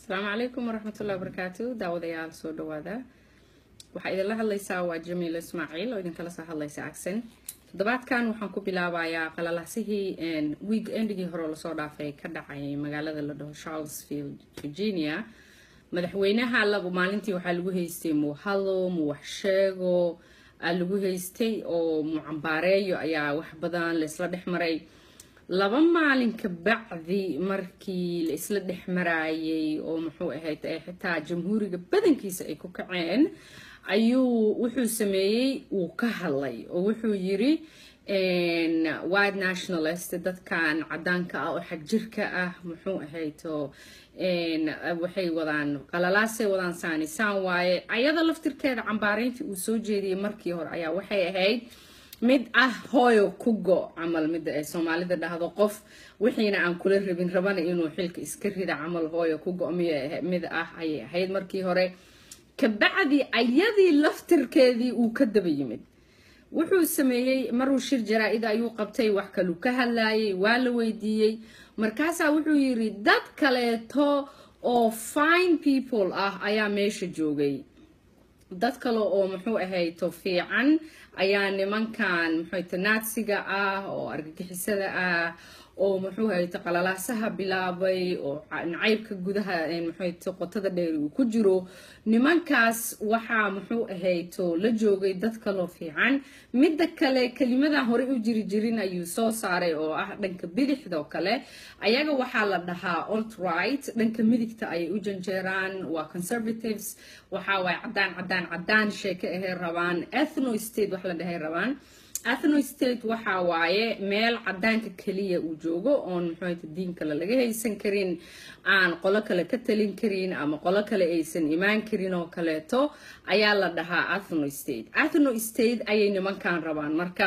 asalaamu calaykum waraxmatullahi wabarakaatu daawadayaal soo dhawaada waxaa idinla hadlaysaa waa jamiil ismaaciil oo idinkala soo hadlaysa acsen toddobaadkan waxaan ku bilaabayaa qalalahsihii week endigii hore lasoo dhaafay ka dhacay magaalada la dhaho charlesfield virginia madaxweynaha laba maalintii waxaa lagu haystay muu hadlo muu wax sheego lagu haystay oo muu cambaareeyo ayaa wax badan laisla dhex maray laba maalin ka bacdi markii la isla dhex maraayay oo muxuu ahayd xitaa jamhuuriga badankiisa ay ku kaceen ayuu wuxuu sameeyey wuu ka hadlay oo wuxuu yiri white nationalist dadkan cadaanka ah oo xagjirka ah muxuu ahayd oo waxay wadaan qalalaasay wadaan saanisaan waaye ayada laftirkeeda cambaareyntii uu soo jeediyey markii hore ayaa waxay ahayd mid ah hooyo ku go camal mida ay soomaalida dhahdo qof wixiina aan kula rabin rabana inuu xilka iska rida camal hooyo ku go mid ah ayay ahayd markii hore kabacdi ayadii laftirkeedii uu ka daba yimid wuxuu sameeyey maruu shir jaraa-ida ayuu qabtay wax kaluu ka hadlayay waa la weydiiyey markaasaa wuxuu yiri dad kaleeto oo fine people ah ayaa meesha joogay dad kale oo muxuu ahayto fiican ayaa nimankan muxuuta naadsiga ah oo argagixisada ah oo muxuu ahayto qalalaasaha bilaabay oo nacaybka gudaha muxuuta qotada dheer uu ku jiro nimankaas waxaa muxuu ahayto la joogay dad kaloo fiican midda kale kelimadan horey u jiri jirin ayuu soo saaray oo ah dhanka bidixdoo kale ayaga waxaa la dhahaa alt right dhanka midigta ayay u janjeeraan waa conservatives waxaa waay cadaan cadaan cadaan sheeke ahay rabaan ethno state wax la dhahay rabaan athno state waxa waaye meel cadaanka keliya uu joogo oon muxuuta diin kale laga haysan karin aan qolo kale ka talin karin ama qolo kale aysan imaan karin oo kaleeto ayaa la dhahaa athno state athno state ayay nimankan rabaan marka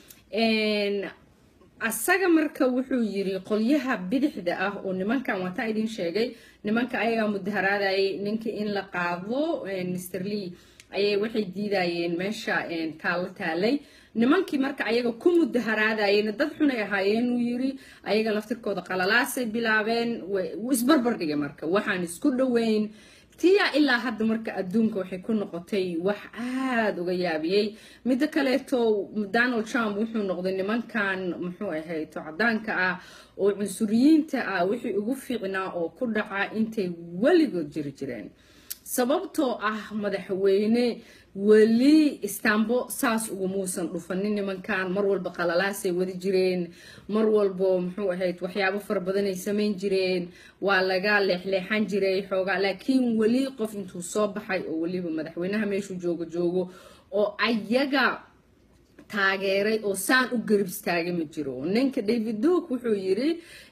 asaga marka wuxuu yiri qolyaha bidixda ah oo nimankan waataa idin sheegay nimanka ayagaa mudaharaadayay ninka in la qaado mr lee ayay waxay diidayeen meesha taalo taalay nimankii marka ayaga ku mudaharaadayeen dad xunay ahaayeen uu yiri ayaga laftirkooda qalalaasay bilaabeen isbarbar dhigay marka waxaan isku dhoweyn tiya ilaa hadda marka adduunka waxay ku noqotay wax aada uga yaabiyey midda kaleeto donald trump wuxuu noqday nimankan muxuu ahayto cadaanka ah oo cunsuriyiinta ah wixii ugu fiicnaa oo ku dhaca intay weligood jiri jireen sababtoo ah madaxweyne weli istaambo saas ugamuusan dhufanin nimankan mar walba qalalaasay wadi jireen mar walbo muxuu ahayd waxyaabo fara badanay samayn jireen waa laga leexleexan jiray xoogaa laakiin weli qof intuu soo baxay oo weliba madaxweynaha meeshuu joogo joogo oo ayaga taageeray oo saan u garab istaagay ma jiro ninka david duok wuxuu yiri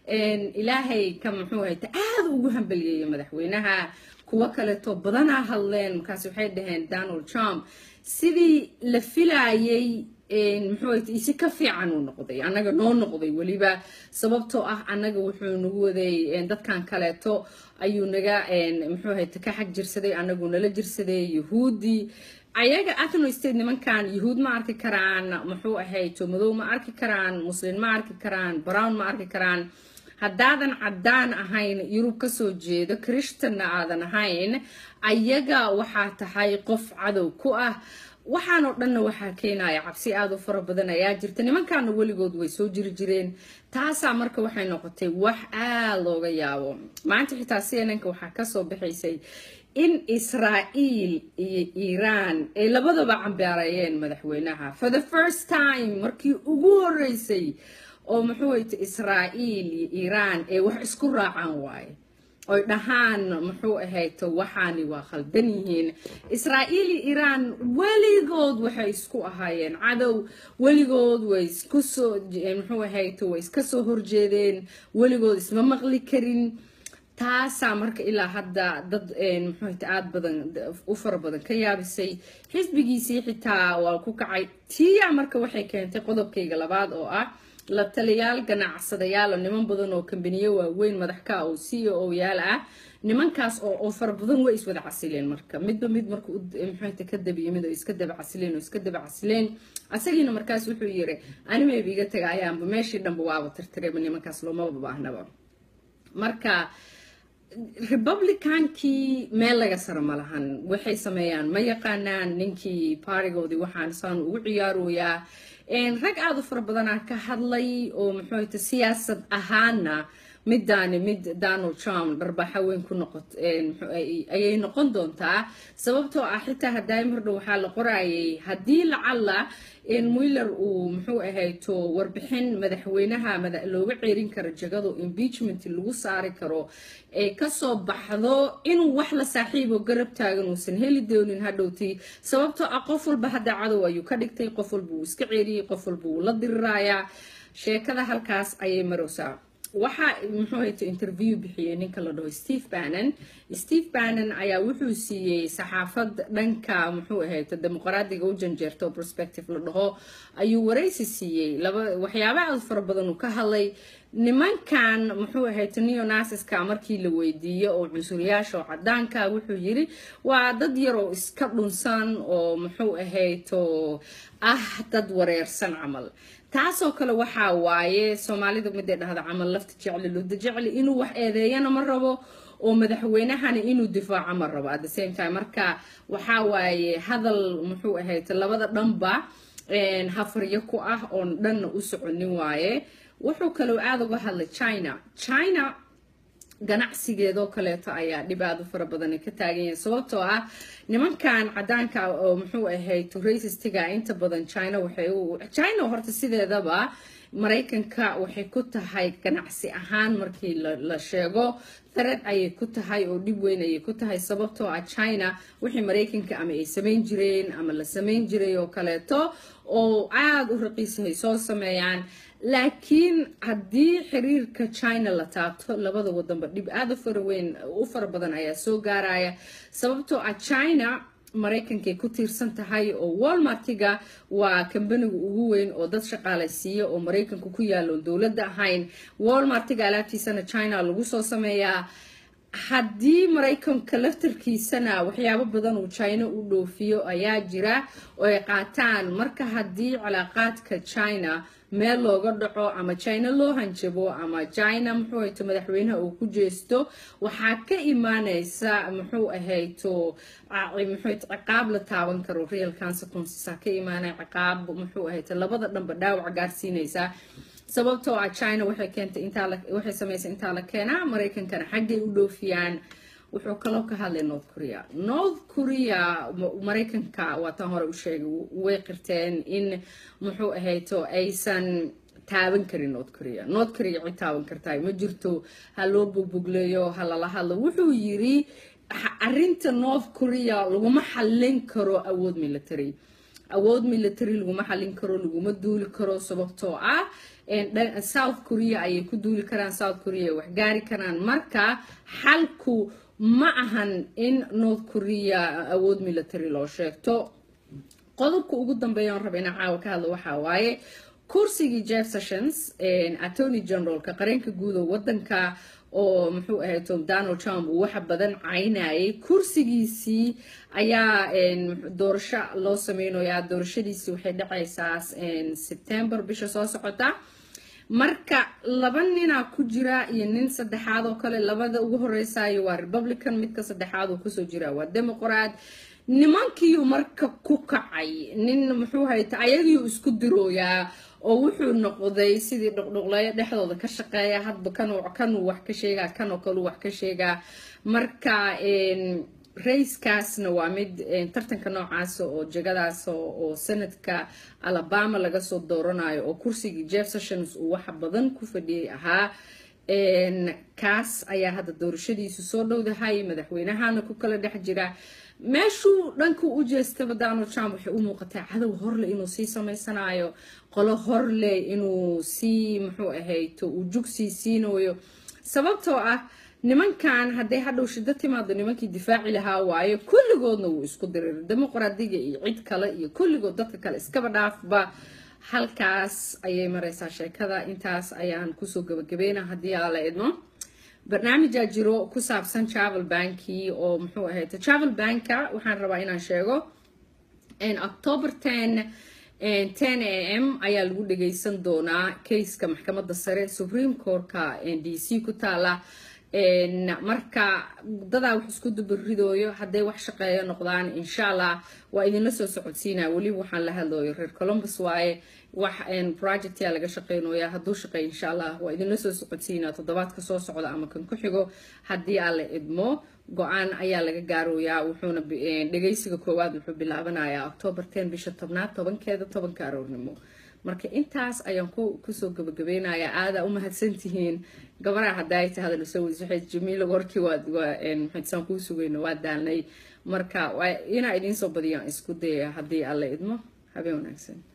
ilaahay ka muxuu ahayd aada ugu hambaliyeeyay madaxweynaha kuwo kaleeto badanaa hadleen markaas waxay dhaheen donald trump sidii la filayay muxuu isi ka fiican uu noqday annaga noo noqday weliba sababtoo ah annaga wuxuu nagu waday dadkan kaleeto ayuu naga muxuu ahayd ka xag jirsaday annagu nala jirsaday yahuudi ayaga athno state nimankan yahuud ma arki karaan muxuu ahayto madow ma arki karaan muslin ma arki karaan brown ma arki karaan haddaadan caddaan ahayn yurub kasoo jeedo christanna aadan ahayn ayaga waxaa tahay qof cadow ku ah waxaanoo dhanna waxaa keenaya cabsi aada u fara badan ayaa jirta nimankaana weligood way soo jiri jireen taasaa marka waxay noqotay wax aada looga yaabo maanta xitaa cnnka waxaa kasoo baxaysay in israa'iil iyo iiraan ay labadaba cambaareeyeen madaxweynaha for the first time markii ugu horeysay oo muxuu hayta israa'iil iyo iiraan ay wax isku raacaan waaye oy dhahaan muxuu ahayto waxaani waa khaldan yihiin israa'iil iyo iiraan weligood waxay isku ahaayeen cadow weligood way isku soo muxuu ahayto way iska soo horjeedeen weligood isma maqli karin taasaa marka ilaa hadda dad muxuuta aada badan u fara badan ka yaabisay xisbigiisii xitaa waa ku kacay tiya marka waxay keentay qodobkayga labaad oo ah la taliyaal ganacsadayaal niman badan oo kambaniyo waaweyn madaxka oo c o o yaal ah nimankaas oo fara badan way iswada casileen marka midba mid marka muxuuta ka dabiyimid oo iska daba casileen oo iska daba casileen asagiina markaas wuxuu yiri animeeba iga tagaayaanba meeshii dhanba waaba tirtirayba nimankaas loomaba baahnaba marka republicankii meel laga saro ma lahan waxay sameeyaan ma yaqaanaan ninkii baarigoodii waxaan saan ugu ciyaaroyaa rag aada u fara badanaa ka hadlay oo muxuuta siyaasad ahaana midaani mid donald trump dharbaxa weyn ku noqot ayay noqon doontaa sababtoo ah xitaa haddaay mardhow waxaa la qorayay haddii lacalla muiller uu muxuu ahayto warbixin madaxweynaha looga ceerin karo jagado impeachment lagu saari karo ee kasoo baxdo inuu wax la saaxiibo garab taagan uusan heli doonin hadhowtii sababtoo ah qof walba hadda cadow ayuu ka dhigtay qof walba uu iska ceeriyey qof walba uu la dirirayaa sheekada halkaas ayay marowsaa waxaa muxuu hayto interview bixiyey ninka la dhaho steve bannon steve bannon ayaa wuxuu siiyey saxaafad dhanka muxuu ahayto dimuqraadiga u janjeerto prospective la dhaho ayuu waraysi siiyey laba waxyaaba aad fara badan uu ka hadlay nimankan muxuu ahayto neonaciska markii la weydiiyo oo cunsuriyaasha oo cadaanka wuxuu yiri waa dad yar oo iska dhunsan oo muxuu ahayto ah dad wareersan camal taasoo kale waxaa waaye soomaalida miday dhahda camal lafta jecli luda jecli inuu wax eedeeyana ma rabo oo madaxweynahana inuu difaaco ma rabo at the same time marka waxaa waaye hadal muxuu ahayd labada dhanba hafaryo ku ah oon dhanna u soconin waaye wuxuu kaloo aada uga hadlay china china ganacsigeedoo kaleeto ayaa dhib aada u fara badan ka taagan yahay sababtoo ah nimankan cadaanka oo muxuu ahayd racistiga inta badan china waxay china horta sideedaba maraykanka waxay ku tahay ganacsi ahaan markii la sheego tharad ayay ku tahay oo dhib weyn ayay ku tahay sababtoo ah china wixii maraykanka ama ay samayn jireen ama la samayn jiray oo kaleeto oo aada u raqiisahay soo sameeyaan laakiin haddii xiriirka china la taabto labada wadanba dhib aada u fara weyn u fara badan ayaa soo gaaraya sababtoo ah china maraykankay ku tiirsan tahay oo walmartiga waa kambaniga ugu weyn oo dad shaqaalaysiiya oo maraykanka ku yaalo oon dowladda ahayn walmartiga alaabtiisana china lagu soo sameeyaa haddii maraykanka laftarkiisana waxyaabo badan uu china u dhoofiyo ayaa jira oo ay qaataan marka haddii calaaqaadka china meel looga dhaco ama china loo hanjabo ama china muxuu hayto madaxweynaha uu ku jeesto waxaa ka imaaneysa muxuu ahayto muxuu ciqaab la taaban karo real consequences ka imaanaya ciqaab muxuu ahayto labada dhanba dhaawac gaarsiinaysa sababtoo ah china waxay keentay intaa waxay samaysay intaa la keenaa maraykankana xaggay u dhoofiyaan wuxuu kaloo ka hadlay north korea north korea maraykanka waataan hore u sheegay way qirteen in muxuu ahayto aysan taaban karin north korea north korea cid taaban kartaay ma jirto ha loo bogbogleeyo ha lala hadlo wuxuu yiri arinta north korea laguma xallin karo awood military awood military laguma xallin karo laguma duuli karo sababtoo ah south korea ayay ku duuli karaan south korea wax gaari karaan marka xalku ma ahan in north korea awood military loo sheegto qodobka ugu dambeeya on raba inaan caawa ka hadlo waxaa waaye kursigii jeff sessions attorney generalka qareenka guud oo wadanka oo muxuu ahayd donald trump uu waxa badan caynayay kursigiisii ayaa doorasho loo sameynayaa doorashadiisii waxay dhacaysaa september bisha soo socota marka laba ninaa ku jira iyo nin saddexaad oo kale labada ugu horeysayo waa republican midka saddexaad oo kusoo jira waa democrat nimankiiu marka ku kacay nin muxuu hayta ayagiiu isku dirooyaa oo wuxuu noqday sidii dhuqdhuqleeyo dhexdooda ka shaqeeya hadba kan kanuu wax ka sheegaa kanoo kaleu wax ka sheegaa marka rayskaasna waa mid tartanka noocaasa oo jegadaas oo sanadka alabama laga soo dooranayo oo kursigii jeff sessions uu waxa badan ku fadhiyay ahaa kaas ayaa hadda doorashadiisu soo dhowdahay madaxweynahana ku kala dhex jira meeshuu dhanka u jeestaba donald trump waxay u muuqataa cadow horle inuu sii samaysanayo qolo horle inuu sii muxuu ahayto uu jug sii siinayo sababtoo ah nimankan hadday hadhow shiddo timaado nimankii difaaci lahaa waayo kulligoodna wuu isku dirir dimuqraadiga iyo cid kale iyo kulligood dadka kale iskaba dhaafba halkaas ayay mareysaa sheekada intaas ayaan kusoo gabagabeyna haddii aa la idmo barnaamijaa jiro ku saabsan travel banki oo muxuu ahayd travel banka waxaan rabaa inaan sheego october ten ten a m ayaa lagu dhageysan doonaa kayska maxkamadda sare supreme courtka d c ku taala marka dadaa wax isku dubaridooyo hadday wax shaqeeyo noqdaan insha allah waa idinla soo socodsiinaa weliba waxaan la hadlooyo reer columbus waaye wax projectyaa laga shaqeynooya hadduu shaqeey insha allah waa idinla soo socodsiinaa toddobaadka soo socda ama kan ku xigo haddii aan la idmo go-aan ayaa laga gaarooyaa wuxuuna dhegaysiga koowaad wuxuu bilaabanayaa octoobar ten bisha tobnaad tobankeeda tobanka aroornimo marka intaas ayaan kusoo gabagabeynayaa aadaa u mahadsantihiin gabaraa haddaa ay tahada lasoo wadasaxeed jamiila warkii maxaysaan kuu sugayno waa daalnay marka inaa idiin soo badiyaan isku daya haddii alla idmo habeen wanaagsan